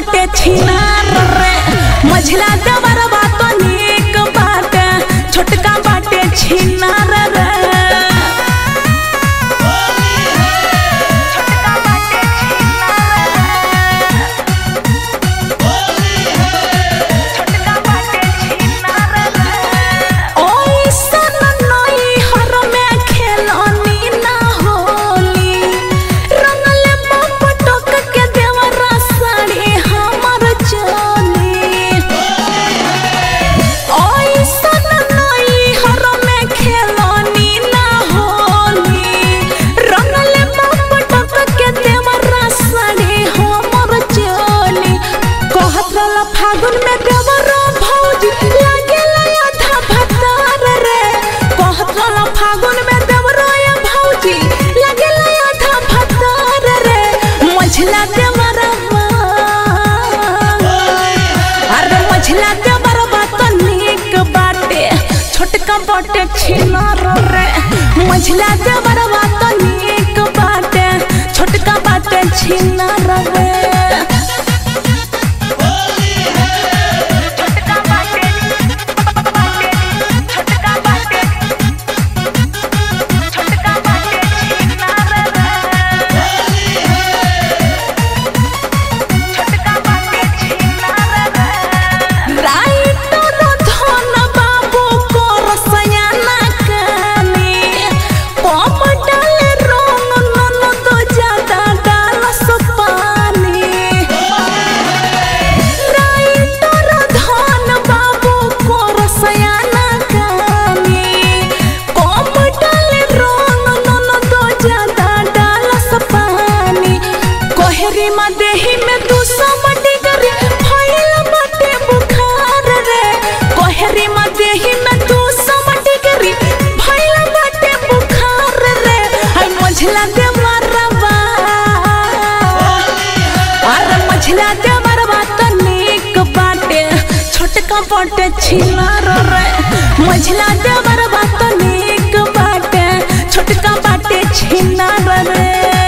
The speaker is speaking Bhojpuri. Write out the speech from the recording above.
बाटे छिनार रे मझला देवर बात नीक बाटे छोटका बाटे छिनार रे ओइसन नई हर में खेलनी ना होली रंगल पटक के देवरा साड़ी हमर चली ओइसन नई हर में खेलनी ना होली रंगल पटक के देवरा साड़ी हमर चली कहत रहल फागुन में देवरा भौजी लागेला आधा भतार रे कहत रहल फागुन में देवरा या भौजी लागेला आधा भतार रे मझला देवरा अरे मझला देवरा बात नीक बाटे छोटका बाटे छिनार रे मझला देवरा बात नीक बाटे छोटका बाटे छिनार रे राइटर धन बाबू को रसयाना कानी पप डाले रंग नन तो ज्यादा डालस पानी राइटर धन बाबू को रसयाना कानी पप डाले रंग नन तो ज्यादा डालस पानी कोहरी में देही में दू सौ डिग्री फैल बाटे बुखार रे कोहरी में देही में दू सौ डिग्री फैल बाटे बुखार रे हाय मझला दे मरबा अरे मझला दे मरबा तो नीक बाटे छोटका बाटे छिनार रे मझला दे मरबा तो नीक बाटे छोटका बाटे छिनार रे